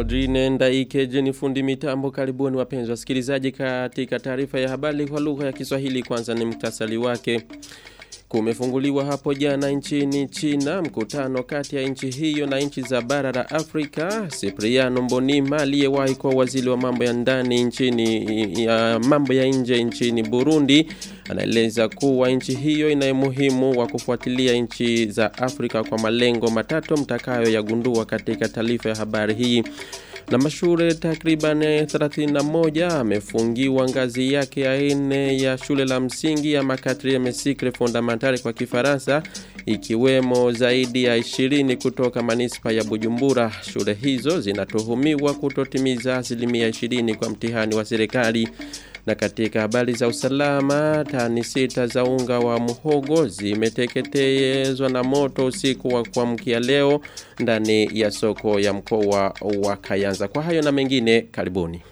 Odrine Ndaikeje ni fundi mitambo karibuni wapenzi wasikilizaji katika taarifa ya habari kwa lugha ya Kiswahili kwanza ni mktasari wake. Kumefunguliwa hapo jana nchini China mkutano kati ya nchi hiyo na nchi za bara la Afrika. Cipriano Mbonima aliyewahi kuwa waziri wa mambo ya ndani nchini ya mambo ya nje nchini Burundi anaeleza kuwa nchi hiyo ina umuhimu wa kufuatilia nchi za Afrika kwa malengo matatu mtakayoyagundua katika taarifa ya habari hii na mashure takriban 31 amefungiwa ngazi yake ya ine ya shule la msingi ya makatri ya mesikre fondamentale kwa kifaransa ikiwemo zaidi ya 20 kutoka manispa ya Bujumbura. Shule hizo zinatuhumiwa kutotimiza asilimia 20 kwa mtihani wa serikali. Na katika habari za usalama, tani sita za unga wa muhogo zimeteketezwa na moto usiku wa kuamkia leo ndani ya soko ya mkoa wa Kayanza. Kwa hayo na mengine, karibuni.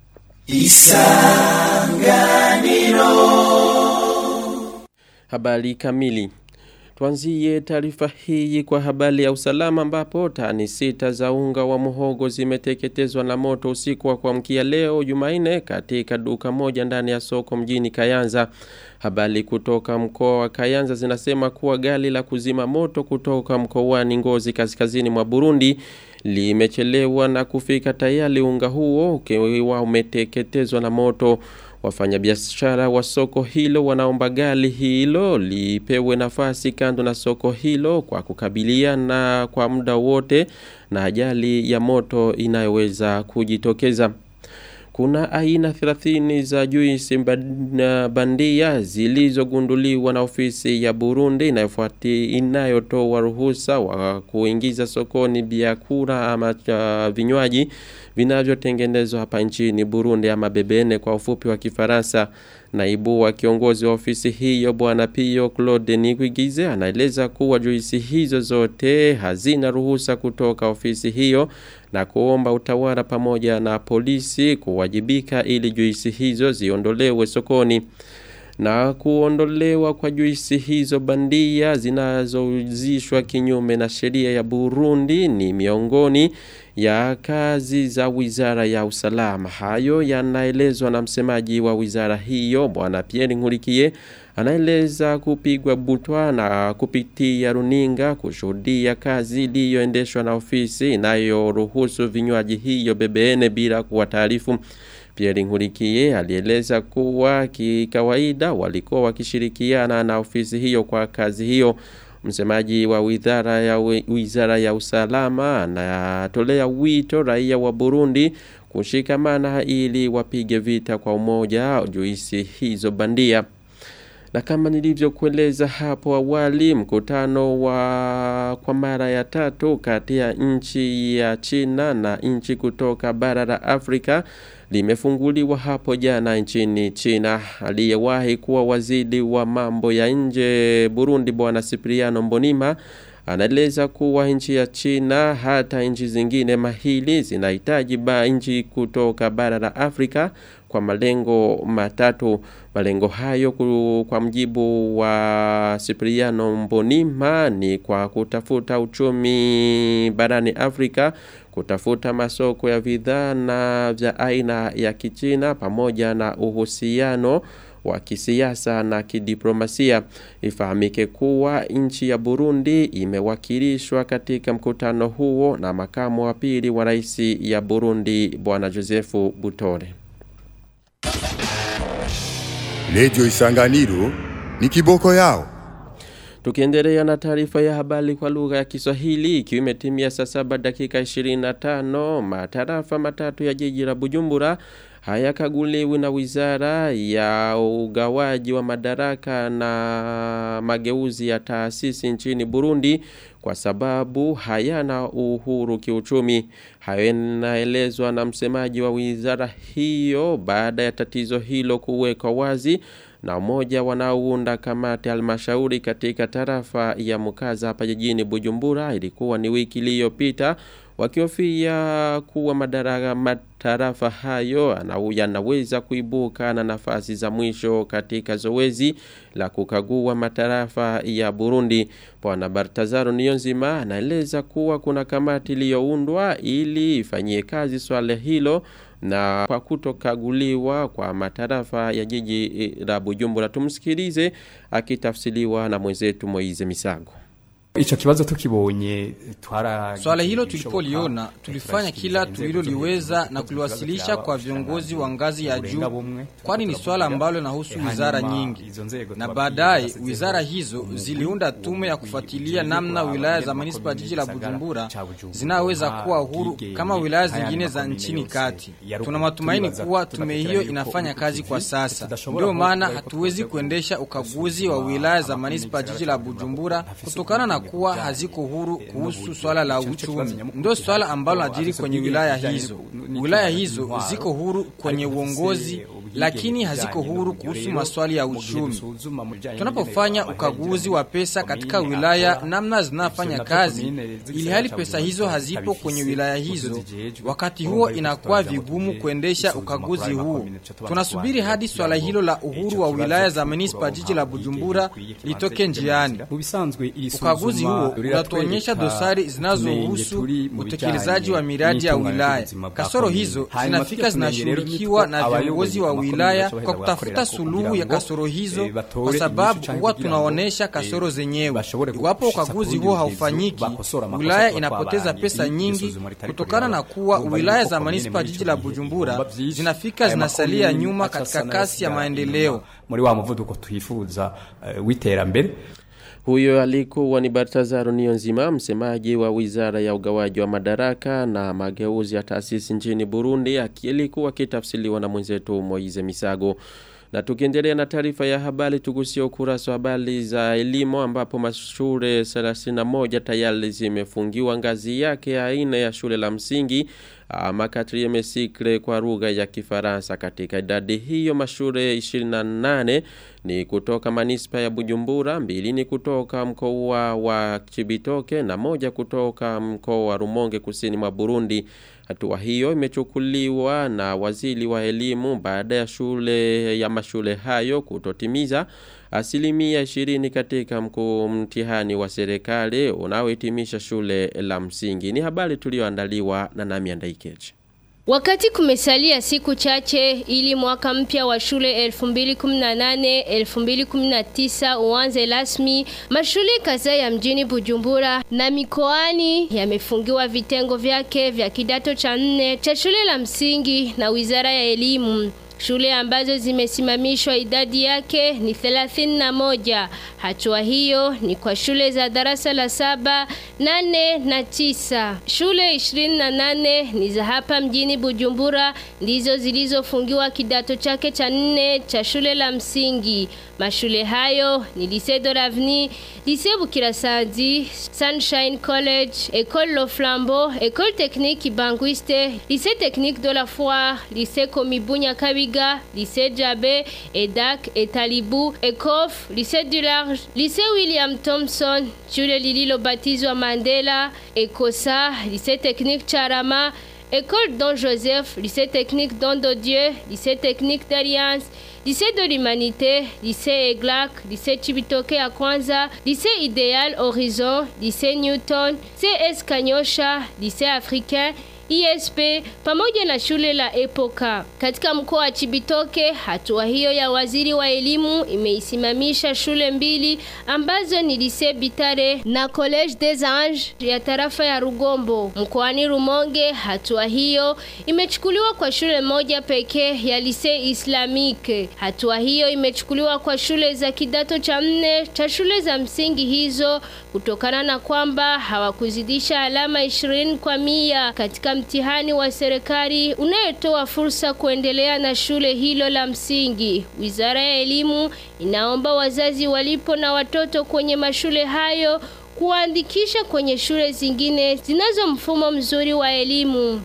Isanganiro. Habari kamili. Tuanzie taarifa hii kwa habari ya usalama ambapo tani sita za unga wa muhogo zimeteketezwa na moto usiku wa kuamkia leo Jumanne katika duka moja ndani ya soko mjini Kayanza. Habari kutoka mkoa wa Kayanza zinasema kuwa gari la kuzima moto kutoka mkoani Ngozi kaskazini mwa Burundi limechelewa na kufika tayari unga huo ukiwa umeteketezwa na moto. Wafanyabiashara wa soko hilo wanaomba gari hilo lipewe nafasi kando na soko hilo kwa kukabiliana kwa muda wote na ajali ya moto inayoweza kujitokeza. Kuna aina 30 za juisi bandia zilizogunduliwa na ofisi ya Burundi inayofuati inayotoa ruhusa wa kuingiza sokoni biakura ama uh, vinywaji vinavyotengenezwa hapa nchini Burundi ama bebene kwa ufupi wa Kifaransa. Naibu wa kiongozi wa ofisi hiyo bwana Pio Claude Niguigize anaeleza kuwa juisi hizo zote hazina ruhusa kutoka ofisi hiyo na kuomba utawala pamoja na polisi kuwajibika ili juisi hizo ziondolewe sokoni na kuondolewa kwa juisi hizo bandia zinazouzishwa kinyume na sheria ya Burundi ni miongoni ya kazi za wizara ya usalama. Hayo yanaelezwa na msemaji wa wizara hiyo bwana Pierre Nkurikiye anaeleza kupigwa butwa na kupitia runinga kushuhudia kazi iliyoendeshwa na ofisi inayoruhusu vinywaji hiyo bebene bila kuwataarifu. Pierre Nkurikiye alieleza kuwa kikawaida walikuwa wakishirikiana na ofisi hiyo kwa kazi hiyo. Msemaji wa wizara ya, wizara ya usalama anatolea wito raia wa Burundi kushikamana ili wapige vita kwa umoja juisi hizo bandia. Na kama nilivyokueleza hapo awali mkutano wa kwa mara ya tatu kati ya nchi ya China na nchi kutoka bara la Afrika limefunguliwa hapo jana nchini China. Aliyewahi kuwa waziri wa mambo ya nje Burundi bwana Cipriano Mbonima anaeleza kuwa nchi ya China hata nchi zingine mahili zinahitaji ba nchi kutoka bara la Afrika kwa malengo matatu. Malengo hayo kwa mjibu wa Cipriano Mbonima ni kwa kutafuta uchumi barani Afrika, kutafuta masoko ya bidhaa na vya aina ya kichina pamoja na uhusiano wa kisiasa na kidiplomasia. Ifahamike kuwa nchi ya Burundi imewakilishwa katika mkutano huo na makamu wa pili wa rais ya Burundi bwana Josefu Butore. Redio Isanganiro ni kiboko yao. Tukiendelea na taarifa ya habari kwa lugha ya Kiswahili ikiwa imetimia saa saba dakika 25 matarafa matatu ya jiji la Bujumbura hayakaguliwi na wizara ya ugawaji wa madaraka na mageuzi ya taasisi nchini Burundi kwa sababu hayana uhuru kiuchumi. Hayo yanaelezwa na msemaji wa wizara hiyo baada ya tatizo hilo kuwekwa wazi na umoja wanaounda kamati halmashauri katika tarafa ya Mukaza hapa jijini Bujumbura ilikuwa ni wiki iliyopita wakihofia kuwa madaraka matarafa hayo yanaweza kuibuka na nafasi za mwisho katika zoezi la kukagua matarafa ya Burundi. Bwana Bartazaro Niyonzima anaeleza kuwa kuna kamati iliyoundwa ili ifanyie kazi swala hilo na kwa kutokaguliwa kwa matarafa ya jiji la Bujumbura tumsikilize akitafsiliwa na mwenzetu Moize Misago. Icho kibazo tukibonye twara Swala hilo tulipoliona tulifanya kila tuliloliweza na kuliwasilisha kwa viongozi wa ngazi ya juu, kwani ni swala ambalo linahusu wizara nyingi, na baadaye wizara hizo ziliunda tume ya kufuatilia namna wilaya za manispa jiji la Bujumbura zinaweza kuwa huru kama wilaya zingine za nchini kati. Tuna matumaini kuwa tume hiyo inafanya kazi kwa sasa, ndio maana hatuwezi kuendesha ukaguzi wa wilaya za manispa jiji la Bujumbura kutokana na kuwa haziko huru kuhusu swala la uchumi. Ndio swala ambalo najiri kwenye wilaya hizo. Wilaya hizo ziko huru kwenye uongozi, lakini haziko huru kuhusu maswali ya uchumi. Tunapofanya ukaguzi wa pesa katika wilaya, namna zinafanya kazi, ili hali pesa hizo hazipo kwenye wilaya hizo, wakati huo inakuwa vigumu kuendesha ukaguzi huo. Tunasubiri hadi swala hilo la uhuru wa wilaya za manispa jiji la Bujumbura litoke njiani. Ukaguzi huo unatuonyesha dosari zinazohusu utekelezaji wa miradi ya wilaya. Kasoro hizo zinafika zinashughulikiwa na viongozi wa wilaya kwa kutafuta suluhu ya kasoro hizo, kwa sababu huwa tunaonesha kasoro zenyewe. Iwapo ukaguzi huo haufanyiki, wilaya inapoteza pesa nyingi kutokana na kuwa wilaya za manispa jiji la Bujumbura zinafika zinasalia nyuma katika kasi ya maendeleo. muri wa muvuduko twifuza uh, w'iterambere Huyo alikuwa ni Bartazaro Niyonzima, msemaji wa Wizara ya Ugawaji wa Madaraka na Mageuzi ya Taasisi nchini Burundi, akilikuwa kitafsiliwa na mwenzetu Moize Misago. Na tukiendelea na taarifa ya habari tugusia ukurasa wa habari za elimu ambapo mashule 31 tayari zimefungiwa ngazi yake aina ya shule la msingi ama quatrième cycle kwa lugha ya Kifaransa. Katika idadi hiyo mashule 28 ni kutoka manispa ya Bujumbura, mbili ni kutoka mkoa wa Chibitoke na moja kutoka mkoa wa Rumonge kusini mwa Burundi. Hatua hiyo imechukuliwa na waziri wa elimu baada ya shule ya mashule hayo kutotimiza asilimia 20 katika mkuu mtihani wa serikali unaohitimisha shule la msingi. Ni habari tulioandaliwa na Nami Andaikeje. Wakati kumesalia siku chache ili mwaka mpya wa shule 2018-2019 uanze rasmi, mashule kadhaa ya mjini Bujumbura na mikoani yamefungiwa vitengo vyake vya kidato cha nne cha shule la msingi na Wizara ya Elimu. Shule ambazo zimesimamishwa idadi yake ni 31. Hatua hiyo ni kwa shule za darasa la saba, nane na tisa. Shule 28 ni za hapa mjini Bujumbura ndizo zilizofungiwa kidato chake cha nne cha shule la msingi. Mashule hayo ni Lycée de l'Avenir, Lycée Bukirasazi, Sunshine College, École Le Flambeau, École Technique Banguiste, Lycée Technique de la Foire, Lycée Komibunya Kabiga, Lycée Djabé, EDAC, Etalibu, ECOF, Lycée du Large, Lycée William Thompson, shule lililobatizwa Mandela, ECOSA, Lycée Technique Charama, École Don Joseph, lycée technique Don de Dieu, lycée technique d'Alliance, lycée de l'Humanité, lycée Eglac, lycée Chibitoke à Kwanza, lycée Idéal Horizon, lycée Newton, CS Kanyosha, lycée africain, ISP pamoja na shule la Epoka. Katika mkoa wa Chibitoke, hatua hiyo ya waziri wa elimu imeisimamisha shule mbili ambazo ni Lycée Bitare na Collège des Anges ya tarafa ya Rugombo. Mkoani Rumonge, hatua hiyo imechukuliwa kwa shule moja pekee ya Lycée Islamique. Hatua hiyo imechukuliwa kwa shule za kidato cha nne cha shule za msingi hizo kutokana na kwamba hawakuzidisha alama 20 kwa mia katika mtihani wa serikali unayotoa fursa kuendelea na shule hilo la msingi. Wizara ya Elimu inaomba wazazi walipo na watoto kwenye mashule hayo kuwaandikisha kwenye shule zingine zinazo mfumo mzuri wa elimu.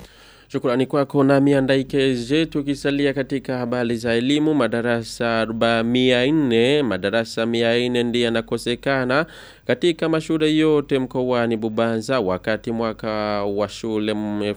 Shukrani kwako na miandaikeje tukisalia katika habari za elimu madarasa 400 madarasa 400 ndiye yanakosekana katika mashule yote mkoani Bubanza wakati mwaka wa shule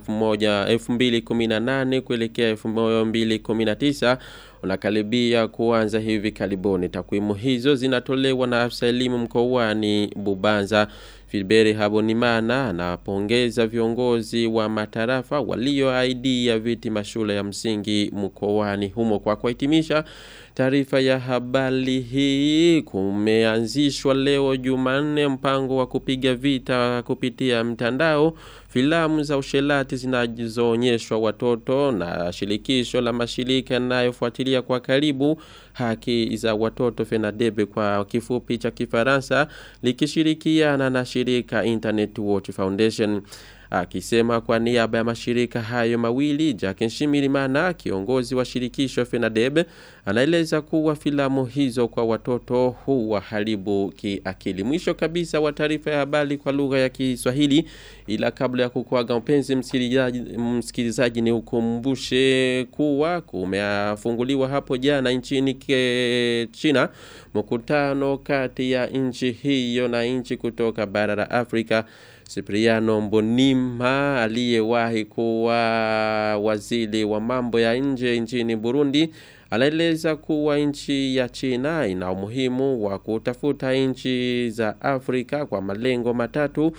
2018 kuelekea 2019 unakaribia kuanza hivi karibuni. Takwimu hizo zinatolewa na afisa elimu mkoani Bubanza. Filberi Habonimana anapongeza viongozi wa matarafa walioaidia viti mashule ya msingi mkoani humo kwa kuhitimisha taarifa ya habari hii kumeanzishwa leo Jumanne mpango wa kupiga vita kupitia mtandao filamu za ushelati zinazoonyeshwa watoto na shirikisho la mashirika yanayofuatilia kwa karibu haki za watoto FENADEB kwa kifupi cha Kifaransa likishirikiana na shirika Internet Watch Foundation akisema kwa niaba ya mashirika hayo mawili Jack Nshimirimana kiongozi wa shirikisho FENADEB anaeleza kuwa filamu hizo kwa watoto huwa haribu kiakili mwisho kabisa wa taarifa ya habari kwa lugha ya Kiswahili ila kabla ya kukuaga mpenzi msikilizaji msikilizaji ni ukumbushe kuwa kumefunguliwa hapo jana nchini ke China mkutano kati ya nchi hiyo na nchi kutoka bara la Afrika Cipriano Mbonima aliyewahi kuwa waziri wa mambo ya nje nchini Burundi anaeleza kuwa nchi ya China ina umuhimu wa kutafuta nchi za Afrika kwa malengo matatu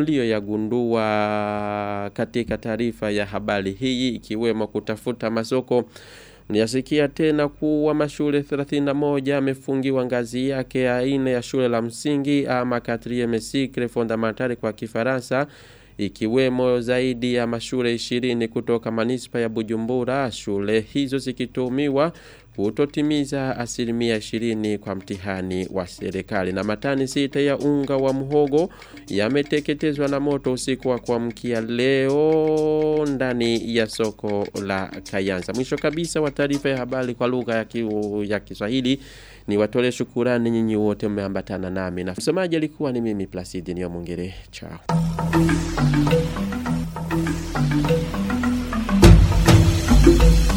mlioyagundua katika taarifa ya habari hii ikiwemo kutafuta masoko Niyasikia tena kuwa mashule 31 yamefungiwa ngazi yake ya aina ya shule la msingi ama 4 cycle fondamentale kwa kifaransa ikiwemo zaidi ya mashule 20 kutoka manispa ya Bujumbura shule hizo zikitumiwa kutotimiza asilimia 20 kwa mtihani wa serikali na matani sita ya unga wa muhogo yameteketezwa na moto usiku wa kuamkia leo ndani ya soko la Kayanza mwisho kabisa wa taarifa ya habari kwa lugha ya, ki, ya Kiswahili ni watole shukurani nyinyi wote mmeambatana nami na msomaji alikuwa ni mimi Placidi Nyamungere chao Thank you.